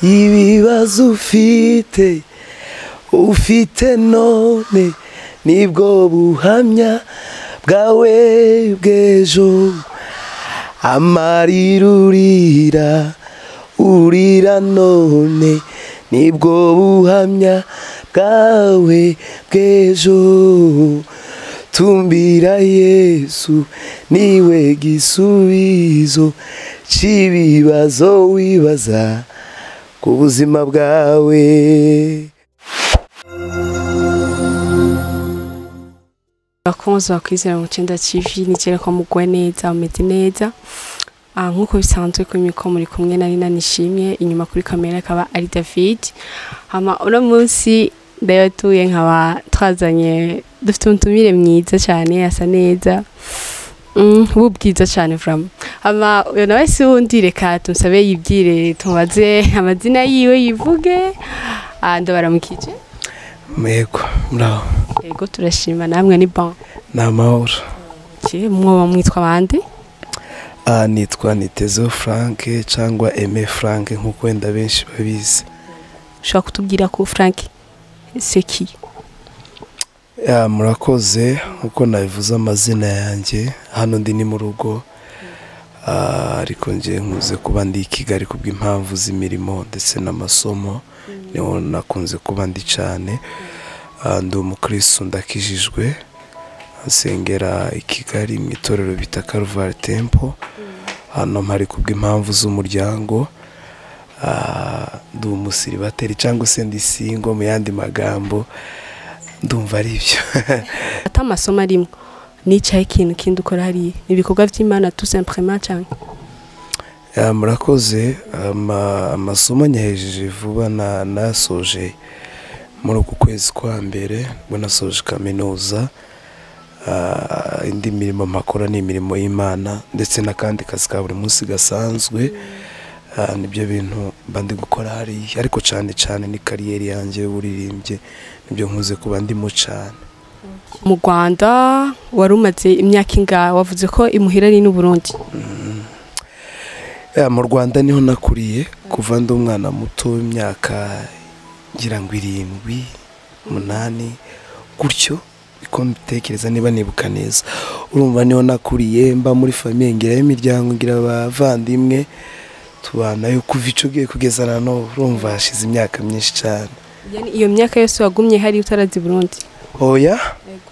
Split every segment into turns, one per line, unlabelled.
ibibazo ufite ufite none nibwo buhamya bwawe bw'ejo amarira urira urira none nibwo buhamya bwawe bw'ejo tumbira yesu niwe gisubizo cy'ibibazo wibaza ku buzima bwawe
abakunzi bakwizera mu cyenda kivi nigera ko mugwa neza ameze neza Ah, nk'uko bisanzwe ku miko muri kumwe na Nina nishimye inyuma kuri kamera akaba ari David hama uno munsi ndayatuye nkaba twazanye dufite umutumire mwiza cyane asa neza Mm, ubu bwiza cyane vraiment hama uyu nawe si wundi reka tumusabe yibwire tumubaze amazina yiwe yivuge Ah, ndabaramukije
mego muraho
yego turashima namwe ni bon
ni amahoro
Ki- mwoba mwitwa bande
aha nitwa nitezo frank cyangwa eme frank nk'uko wenda benshi babizi
ushobora kutubwira ko frank seki
Ya, murakoze nk'uko nabivuze amazina yanjye hano ndi ni mu rugo Ah, ariko ngiye nkuze kuba ndi i kigali kubw'impamvu z'imirimo ndetse n'amasomo niho nakunze kuba ndi cyane Ah, ndi umukirisitu ndakijijwe nsengera i kigali mu itorero bita karuvari tempo hano mpari kubw'impamvu z'umuryango Ah, ndi umusiribateri cyangwa se ndi singo mu yandi magambo ndumva ari ibyo
ata amasomo arimo nicaye ikintu kindi ukora hariya ni ibikorwa by'imana tu simprema cyane
Ya, murakoze ama- amasomo nyahejeje vuba na- nasoje muri uku kwezi kwa mbere ubwo nasoje kaminuza Ah, indi mirimo mpakora ni imirimo y'imana ndetse n'akandi kazi ka buri munsi gasanzwe Ah, nibyo bintu mba ndi gukora hariya ariko cyane cyane ni kariyeri yanjye y'uburirimbyi nibyo nkuze kuba ndimo cyane
mu rwanda wari umaze imyaka ingahe wavuze ko imuhira ari n'uburundi
Ya, mu rwanda niho nakuriye kuva ndi umwana muto w'imyaka ngira ngo irindwi umunani gutyo niko mbitekereza niba nibuka neza urumva niho nakuriye mba muri famiye ngira imiryango ngira abavandimwe tubanayo kuva ico ugiye kugeza na n'ubu urumva hashize imyaka myinshi cyane
Yani iyo myaka yose wagumye hariya utarazi i burundi
oya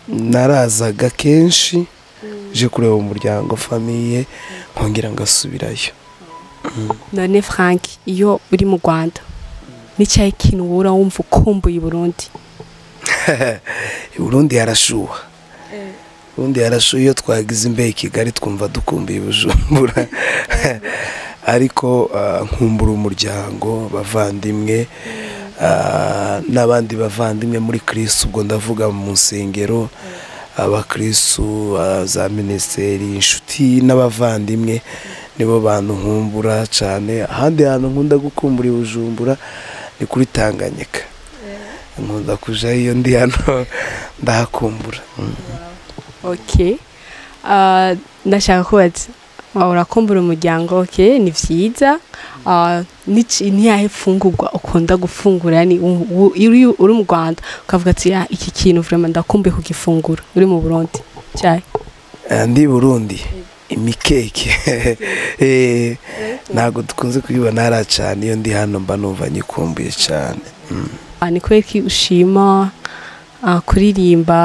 narazaga kenshi je kureba umuryango famiye nkongera ngasubirayo
none frank iyo uri mu rwanda nicaye ikintu wura wumva ukumbuye i burundi
Burundi harashuha Burundi harashuha iyo twagize imbeho i Kigali twumva dukumbuye Bujumbura ariko ah, nkumbura umuryango bavandimwe ah, n'abandi bavandimwe muri Kristo ubwo ndavuga mu nsengero abakristu ah, za minisiteri inshuti n'abavandimwe nibo bantu nkumbura cyane ahandi hantu nkunda gukumbura i Bujumbura ni kuri Tanganyika nkunda kuja iyo ndi hano ndahakumbura Mm.
ok Ah, ndashaka kubaza Ah, urakumbura umuryango ok ni byiza Ah, niki- ntiyahe fungurwa ukunda gufungura ni u- u- iyo uri uri mu rwanda ukavuga ati "Ah, iki kintu vraiment ndakumbuye kugifungura uri mu burundi cyayi
Eh, ndi burundi imikeke Eh, ntabwo dukunze kuyibona hariya cyane iyo ndi hano mba numva nyikumbuye cyane
Ah, ni kubera ko ushima ah, kuririmba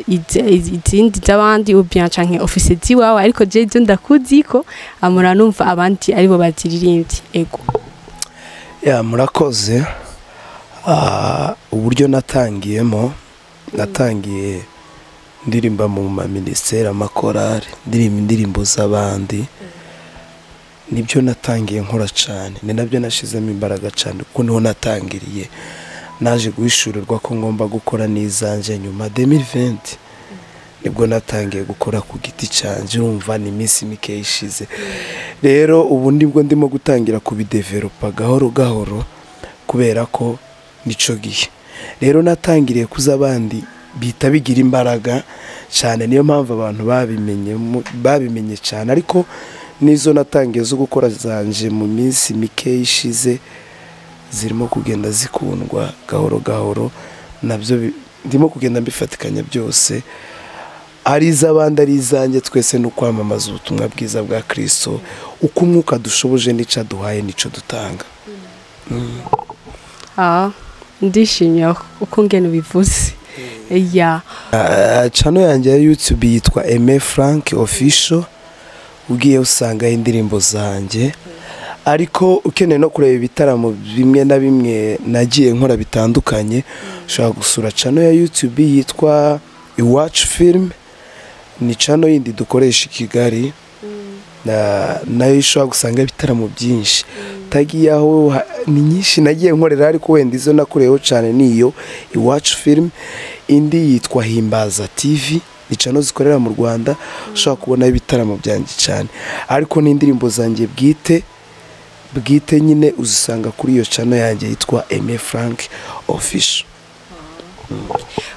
izi- izi- izindi z'abandi ubien canke ofise ziwawe ariko je zo ndakuzi ko amura numva abandi aribo baziririmbye ego
ya murakoze Ah, uburyo natangiyemo natangiye ndirimba mu maminisiteri amakorari ndirimba indirimbo z'abandi nibyo natangiye nkora cyane ni nabyo nashyizemo imbaraga cyane kuko niho natangiriye naje guhishurirwa ko ngomba gukora n'izanjye nyuma demiriventi nibwo natangiye gukora ku giti cyanjye urumva ni iminsi mike ishize rero ubu nibwo ndimo gutangira kubideveropa gahoro gahoro kubera ko nico gihe rero natangiriye kuza abandi bita bigira imbaraga cyane niyo mpamvu abantu babimenye mu- babimenye cyane ariko n'izo natangiye zo gukora zanje mu minsi mike ishize zirimo kugenda zikundwa gahoro gahoro nabyo bi- ndimo kugenda mbifatikanya byose ari iz'abandi ari izanjye twese ni ukwamamaza ubutumwa bwiza bwa kirisito uko umwuka dushoboje n'icyo aduhaye n'icyo dutanga
Ah, ndishimye uko ngena ubivuze ya
Ah, channel yanjye ya YouTube yitwa Aime Frank Official ugiye usangaho indirimbo zanjye ariko ukeneye no kureba ibitaramo bimwe na bimwe nagiye nkora bitandukanye ushobora gusura channel ya YouTube yitwa Iwacu Film ni channel yindi dukoresha i Kigali na- nayo ushobora gusanga ibitaramo byinshi tagiye aho ha- ni nyinshi nagiye nkorera ariko wenda izo nakoreyeho cyane niyo iwacu film indi yitwa himbaza tv ni cano zikorera mu rwanda ushobora kubonaho ibitaramo byanjye cyane ariko n'indirimbo zanjye bwite bwite nyine uzisanga kuri iyo cano yanjye yitwa eme frank official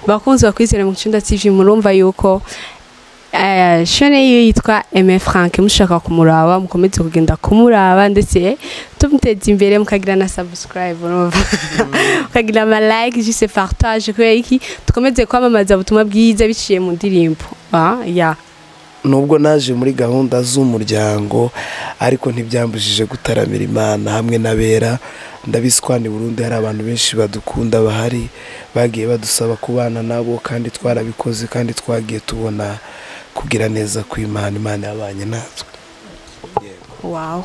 bakunzi bakwizera mu cyumba TV murumva yuko eh, shene yiwe yitwa Aime Frank mushaka kumuraba mukomeze kugenda kumuraba ndetse tumuteza imbere mukagira na subscribe urumva mukagira ama like juste partage kubera iki dukomeze kwamamaza ubutumwa bwiza biciye mu ndirimbo ah ya
nubwo naje muri gahunda z'umuryango ariko ntibyambujije gutaramira imana hamwe n'abera ndabizi ko hano i burundi hari abantu benshi badukunda bahari bagiye badusaba kubana nabo kandi twarabikoze kandi twagiye tubona kugira neza kw'imana imana yabanye natwe
wow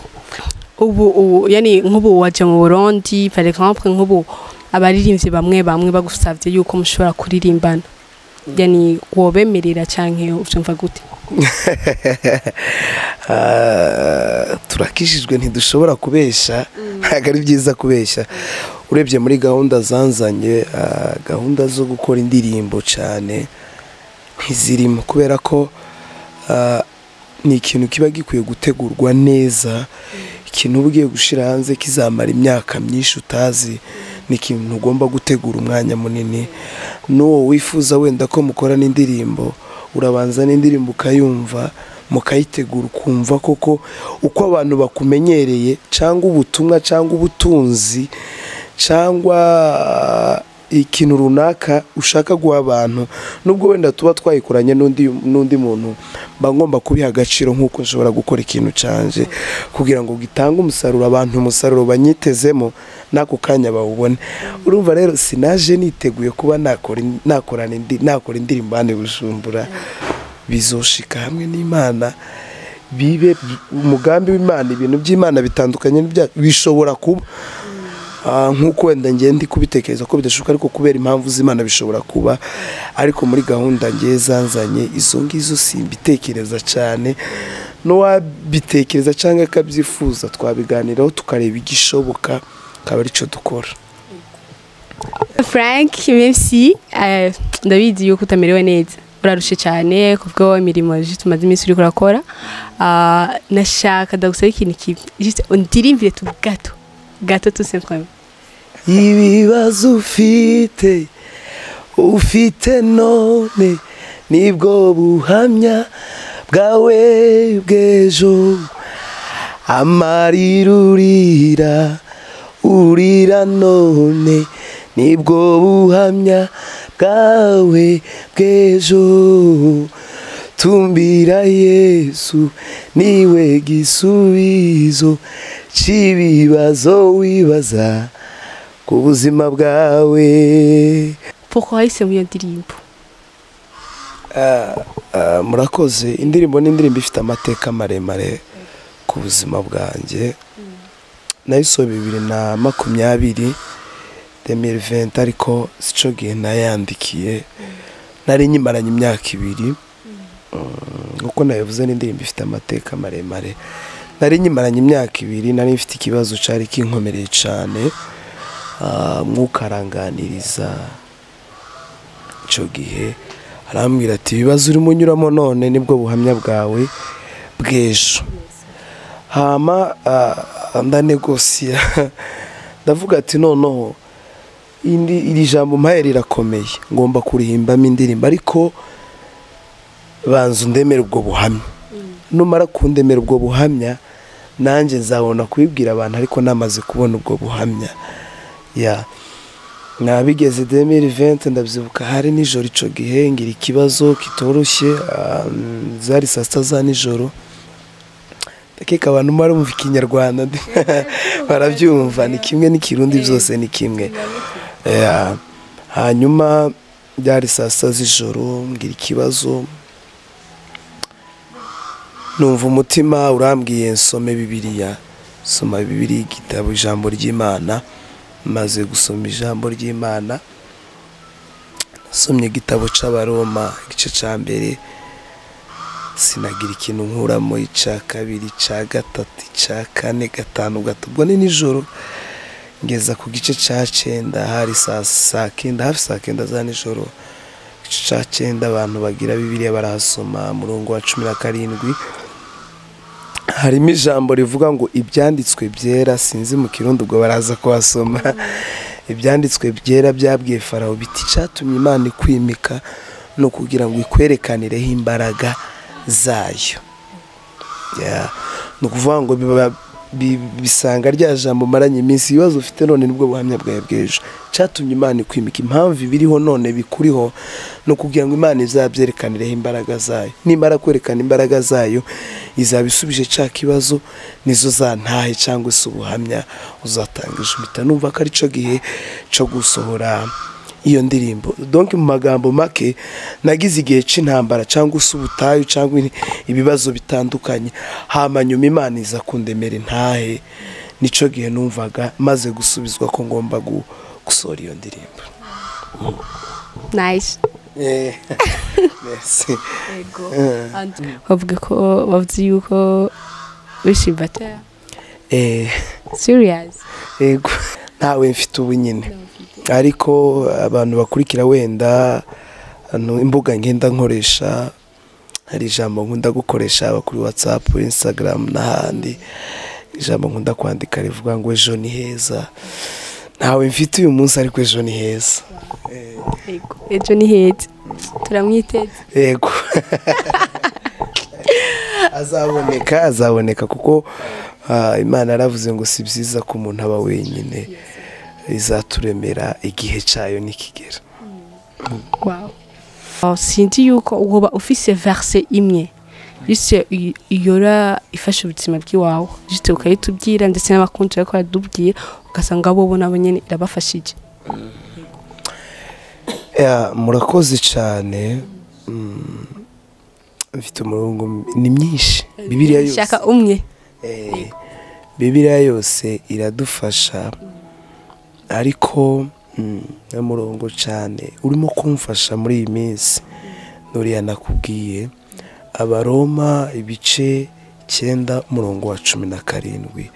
ubu ubu yani nk'ubu waje mu Burundi par exemple nk'ubu abaririmbyi bamwe bamwe bagusabye yuko mushobora kuririmbana yani wobemerera canke uvyumva gute
Ah, turakishijwe ntidushobora kubeshya ntabwo ari byiza kubeshya urebye muri gahunda zanzanye ah, gahunda zo gukora indirimbo cyane ntizirimo kubera ko ah, ni ikintu kiba gikwiye gutegurwa neza ikintu uba ugiye gushyira hanze kizamara imyaka myinshi utazi ni ikintu ugomba gutegura umwanya munini n'uwo wifuza wenda ko mukora n'indirimbo urabanza n'indirimbo ukayumva mukayitegura ukumva koko uko abantu bakumenyereye cyangwa ubutumwa cyangwa ubutunzi cyangwa ikintu runaka ushaka guha abantu nubwo wenda tuba twayikoranye n'undi n'undi muntu mba ngomba kubiha agaciro nk'uko nshobora gukora ikintu canje kugira ngo gitange umusaruro abantu umusaruro banyitezemo n'ako kanya bawubone urumva rero sinaje niteguye kuba nakora in- nakorana indi- nakora indirimbo hano i bujumbura bizoshika hamwe n'imana bibe umugambi w'imana ibintu by'imana bitandukanye n'ibyacu bishobora kuba Ah, nk'uko wenda ngiye ndi kubitekereza ko bidashoboka ariko kubera impamvu z'imana bishobora kuba ariko muri gahunda ngiye zanzanye izo ngizo simbitekereza cyane n'uwabitekereza cyangwa akabyifuza twabiganiraho tukareba igishoboka akaba aricyo dukora
Frank merci eh, ndabizi yuko utamerewe neza urarushe cyane kubwo imirimo je tumaze iminsi uriko urakora Ah, nashaka ndagusaba ikintu kimwe juste undirindire tu gato gato tout simplement
ibibazo ufite ufite none nibwo buhamya bwawe bw'ejo amarira urira urira none nibwo buhamya bwawe bw'ejo tumbira yesu niwe gisubizo cy'ibibazo wibaza ku buzima bwawe
pourquoi wahisemo iyo ndirimbo
Ah, ah, murakoze indirimbo ni indirimbo ifite amateka maremare ku buzima bwanjye nayisohoye bibiri na makumyabiri demiri venti ariko sico gihe nayandikiye nari nyimaranye imyaka ibiri Mm, nk'uko nabivuze ni indirimbo ifite amateka maremare nari nyimaranye imyaka ibiri nari mfite ikibazo cyari kinkomereye cyane Ah, mwuka aranganiriza icyo gihe arambwira ati ibibazo urimo unyuramo none nibwo buhamya bwawe bw'ejo hama ah, ndanegosiya ndavuga ati noneho indi iri jambo mpaye rirakomeye ngomba kurihimbamo indirimbo ariko banza undemere ubwo buhamya numara kundemera ubwo buhamya nanjye nzabona kubibwira abantu ariko namaze kubona ubwo buhamya ya nabigeze demiri venti ndabyibuka hari nijoro icyo gihe ngira ikibazo kitoroshye ah, zari saa sita za nijoro ndakeka abantu bari bumva ikinyarwanda barabyumva ni kimwe n'ikirundi byose ni kimwe Ya. hanyuma byari saa sita z'ijoro ngira ikibazo numva umutima urambwiye nsome bibiliya soma bibiliya igitabo ijambo ry'imana maze gusoma ijambo ry'imana nasomye igitabo c'abaroma igice ca mbere sinagira ikintu nkuramo ica kabiri ica gatatu ica kane gatanu gato ubwo ni nijoro ngeza ku gice cya cyenda hari saa saa kenda hafi saa kenda za nijoro igice cya cyenda abantu bagira bibiliya barahasoma murongo wa cumi na karindwi harimo ijambo rivuga ngo ibyanditswe byera sinzi mu kirundo ubwo baraza kuhasoma ibyanditswe byera byabwiye farawo biti cyatumye imana ikwimika no kugira ngo ikwerekanireho imbaraga zayo Ya. ni ukuvuga ngo biba- bi- bisanga rya jambo maranye iminsi ibibazo ufite none nibwo buhamya bwawe bw'ejo cyatumye imana ikwimika impamvu ibiriho none bikuriho no kugira ngo imana izabyerekanireho imbaraga zayo nimara kwerekana imbaraga zayo izaba isubije cya kibazo nizo zantahe cyangwa se ubuhamya uzatangije impita numva ko ari cyo gihe cyo gusohora iyo ndirimbo donke mu magambo make nagize igihe cy'intambara cyangwa se ubutayu cyangwa ibi- ibibazo bitandukanye hamanyuma imana iza kundemera intahe nicyo gihe numvaga maze gusubizwa ko ngomba gu- gusohora iyo ndirimbo
nice
Eh, merci. Eh.
bavuga ko bavuze yuko wishimbata
Eh,
serious
yego ntawe mfite ubu nyine ariko abantu bakurikira wenda hano imbuga ngenda nkoresha hari ijambo nkunda gukoresha haba kuri watsapu insagaramu n'ahandi ijambo nkunda kwandika rivuga ngo ejo ni heza ntawe mfite uyu munsi ariko ejo ni heza
Yego. ejo ni heza turamwiteze
yego azaboneka azaboneka kuko ah, imana yaravuze ngo si byiza ko umuntu aba wenyine izaturemera igihe cyayo nikigera
wow Oh, sinzi yuko woba ufise verse imwe juste i- iyora ifasha ubuzima bw'iwawe juste ukayitubwira ndetse n'abakunzi bariko baradubwiye ugasanga bobo nabo nyene irabafashije
Ya, murakoze cyane Mm, mfite umurongo ni myinshi bibiliya yose
shaka umwe
Eh, bibiliya yose iradufasha ariko mm, ni murongo cyane urimo kumfasha muri iyi minsi nuriya nakubwiye abaroma ibice icyenda umurongo wa cumi na karindwi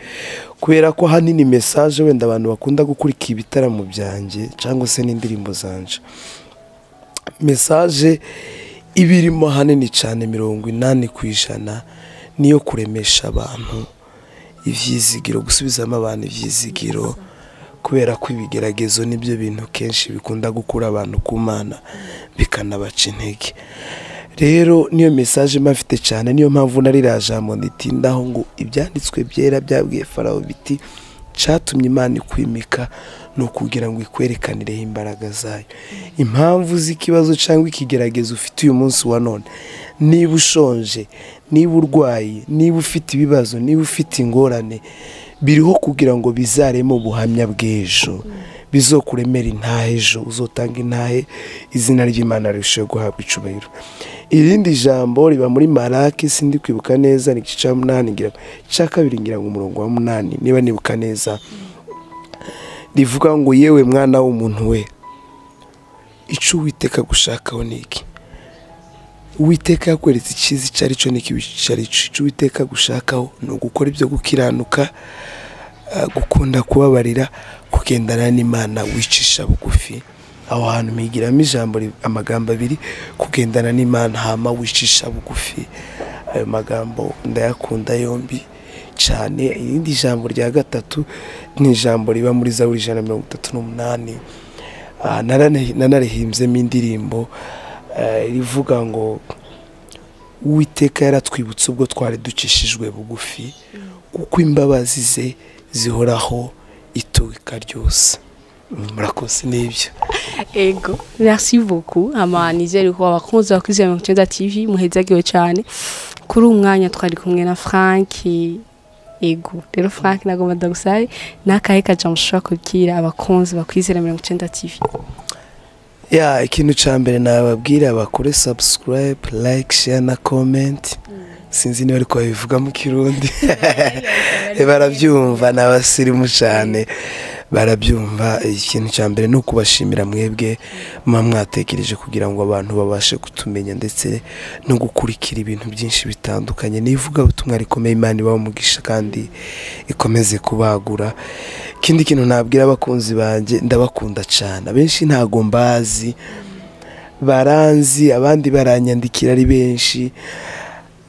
kubera ko ahanini mesaje wenda abantu bakunda gukurikira ibitaramo byanjye cyangwa se n'indirimbo zanje mesaje iba irimo ahanini cyane mirongo inani ku ijana niyo kuremesha abantu ibyizigiro gusubizamo abantu ibyizigiro kubera ko ibigeragezo nibyo bintu kenshi bikunda gukura abantu ku mana bikanabaca intege rero niyo mesaje mba mfite cyane niyo mpamvu nari rajambo nditi ndaho ngo ibyanditswe byera byabwiye farawo biti cyatumye imana ikwimika ni ukugira ngo ikwerekanireho imbaraga zayo impamvu z'ikibazo cyangwa ikigeragezo ufite uyu munsi wa none niba ushonje niba urwaye niba ufite ibibazo niba ufite ingorane biriho kugira ngo bizaremo ubuhamya bw'ejo bizokuremera intahe ejo uzotanga intahe izina ry'imana rirusheho guhabwa icubahiro irindi jambo riba muri maraki sindi kwibuka neza ni igice cya munani ngira icya kabiri ngira ngo umurongo wa munani niba nibuka neza rivuga ngo yewe mwana w'umuntu we icyo uwiteka gushakaho ni iki uwiteka yakweretse icyiza icyo ari cyo n'ikibi icyo ari cyo icyo uwiteka gushakaho ni ugukora ibyo gukiranuka ah, gukunda kubabarira kugendana n'imana wicisha bugufi aho hantu migiramo ijambo ri- amagambo abiri kugendana n'imana hama wicisha bugufi ayo magambo ndayakunda yombi cyane irindi jambo rya gatatu ni ijambo riba muri zaburi ijana na mirongo itatu n'umunani Ah, narane- nanarihimbzemo indirimbo eh, rivuga ngo uwiteka yaratwibutse ubwo twari ducishijwe bugufi kuko imbabazi ze zihoraho iteka ryose murakoze n'ibyo
ego merci beaucoup ama nizere ko abakunzi ba kwizera mirongo icyenda tv muhezagiwe cyane kuri uyu mwanya twari kumwe na frank ego rero frank ntabwo madagusari n'akahe kajambo ushobora kubwira abakunzi ba kwizera mirongo icyenda tv
ya ikintu cya mbere nababwira bakore sabusikarayibe like share na comment sinzi niba ariko babivuga mu kirundi barabyumva ni abasirimu cyane barabyumva ikintu cya mbere ni ukubashimira mwebwe muba mwatekereje kugira ngo abantu babashe kutumenya ndetse no gukurikira ibintu byinshi bitandukanye n'ivugabutumwa rikomeye imana ibaha umugisha kandi ikomeze kubagura ikindi kintu nabwira abakunzi banjye ndabakunda cyane abenshi ntago mbazi baranzi abandi baranyandikira ari benshi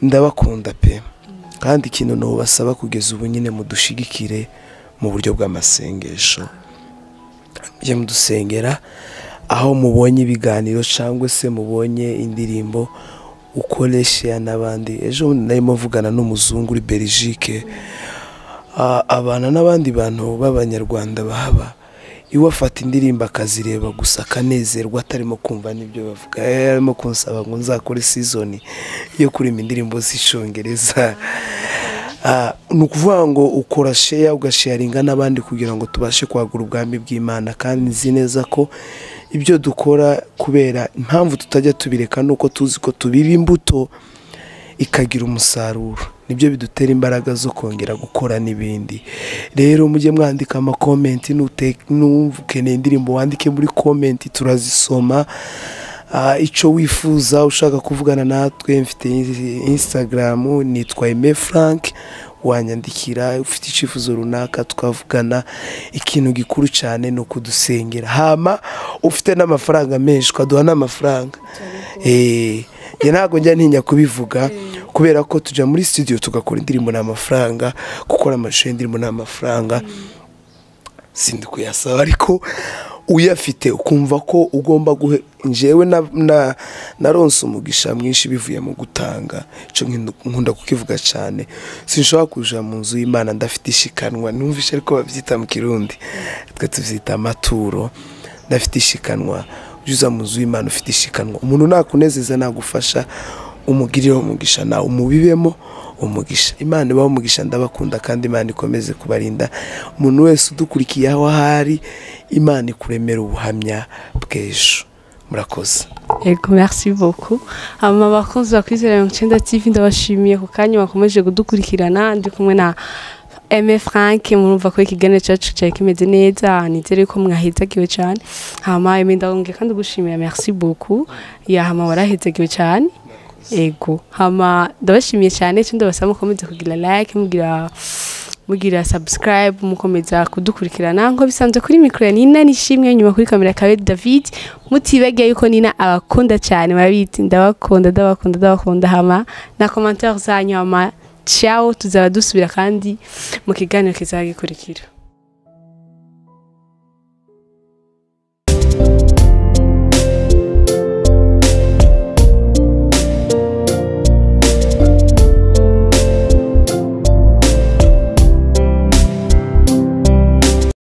ndabakunda pe kandi ikintu nubasaba kugeza ubu nyine mudushigikire mu buryo bw'amasengesho mujye mudusengera aho mubonye ibiganiro cyangwa se mubonye indirimbo ukoreshe n'abandi ejo bundi narimo mvugana n'umuzungu uri Belgique Ah, abana n'abandi bantu b'abanyarwanda bahaba iwe afata indirimbo akazireba gusa akanezerwa atarimo kumva n'ibyo bavuga Eh, arimo kunsaba ngo nzakore sizoni yo kurima indirimbo z'icyongereza Ah, ni ukuvuga ngo ukora sheya ugasheyaringa n'abandi kugira ngo tubashe kwagura ubwami bw'imana kandi nzi neza ko ibyo dukora kubera impamvu tutajya tubireka ni uko tuzi ko tubira imbuto ikagira umusaruro nibyo bidutera imbaraga zo kongera gukora n'ibindi rero mujye mwandika amakomenti nute- numva ukeneye indirimbo wandike muri komenti turazisoma Ah, icyo wifuza ushaka kuvugana natwe mfite instagram nitwa Aime frank wanyandikira ufite icyifuzo runaka twavugana ikintu gikuru cyane ni ukudusengera hama ufite n'amafaranga menshi ukaduha n'amafaranga Eh, njye ntabwo njya ntinya kubivuga kubera ko tujya muri studio tugakora indirimbo n'amafaranga gukora amashusho y'indirimbo n'amafaranga sindi kuyasaba ariko uyafite ukumva ko ugomba guhe njyewe na na naronse umugisha mwinshi bivuye mu gutanga icyo nkindu- nkunda kukivuga cyane sinshobora kuja mu nzu y'imana ndafite ishikanwa numvishe ariko babyita mu kirundi twe tubyita amaturo ndafite ishikanwa ujuza mu nzu y'imana ufite ishikanwa umuntu nakunezeza nagufasha umugirire umugisha nawe umubibemo umugisha imana ibaho umugisha ndabakunda kandi imana ikomeze kubarinda umuntu wese udukurikiye aho ahari imana ikuremera ubuhamya bw'ejo murakoze
Ego, merci beaucoup. Ama bakunzi ba kwizera mirongo icyenda TV ndabashimiye ku kanya bakomeje kudukurikirana ndi kumwe na Aime Frank murumva ko ikiganiro cyacu cyari kimeze neza nizere ko mwahezagiwe cyane hama Aime ndagongeye kandi gushimira merci beaucoup ya hama warahezagiwe cyane ego hama ndabashimiye cyane cyo ndabasaba mukomeze kugira like mugira mugira subscribe mukomeza kudukurikirana nko bisanzwe kuri mikoro ya nina nishimwe inyuma kuri kamera kawe david mutibagiye yuko nina abakunda cyane murabizi ndabakunda ndabakunda ndabakunda hama na komantere zanyu hama ciao tuzaba dusubira kandi mu kiganiro kizaba gikurikira